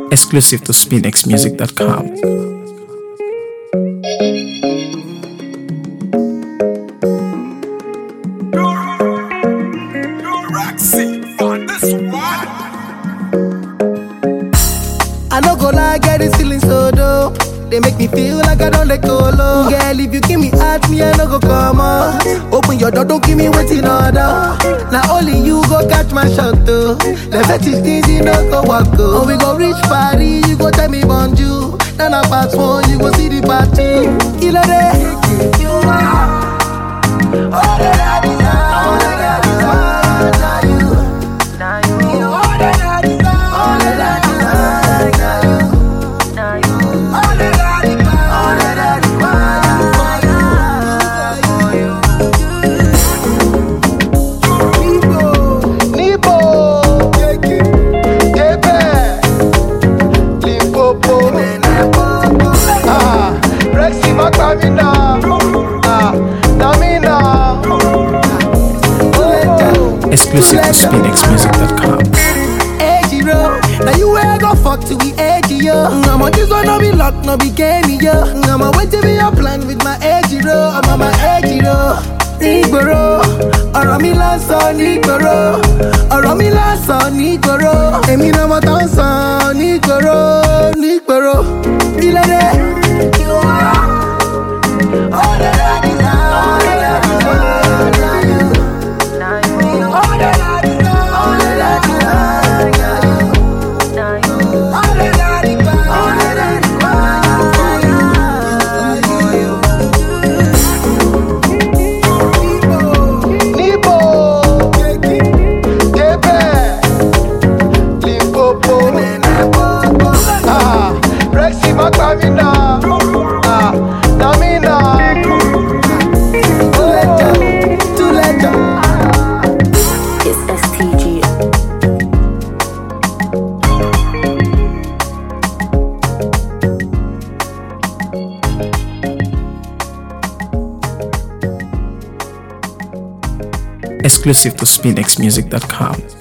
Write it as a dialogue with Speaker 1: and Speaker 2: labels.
Speaker 1: Exclusive to SpinXMusic.com.
Speaker 2: I no go lie, get this feeling so dope. They make me feel like I don't let go low. Girl, if you give me heart, me I no go come up. Open your door, don't give me waiting order. Now only you go catch my shot though. The fetish things you no go walk go. Oh, we go reach party, you go tell me bonjour. Then I pass one, you go see the party. Kilo day, you are. All that I desire, all that I desire, now you. All that I desire, all that I desire, now you. All that I desire, all that I desire, Nibo, Kebe, Limpopo, ah, Rexy Makamina, ah, Namina,
Speaker 1: Exclusive to SpinXMusic.com.
Speaker 2: Edgy road. Now you where I go fuck to be edgy, yo. I'm on this one, no be luck, no be game, yo. I'm on wait to be your plan with my edgy road. I'm on my edgy road. Nígboro, ọ̀rọ̀ mi lásán nígboro, ọ̀rọ̀ mi lásán nígboro, èmi náà mo tán sàn nígboro, nígboro, ìlédè. All that I desire, all that I desire, now you. All that I desire, all that I desire, now you. All that I desire, all that I desire, Nibo, Kebe, Limpopo, ah, Rexy Makamina, ah, Namina, Too late, too late.
Speaker 3: It's STG.
Speaker 1: Exclusive to SpinXMusic.com.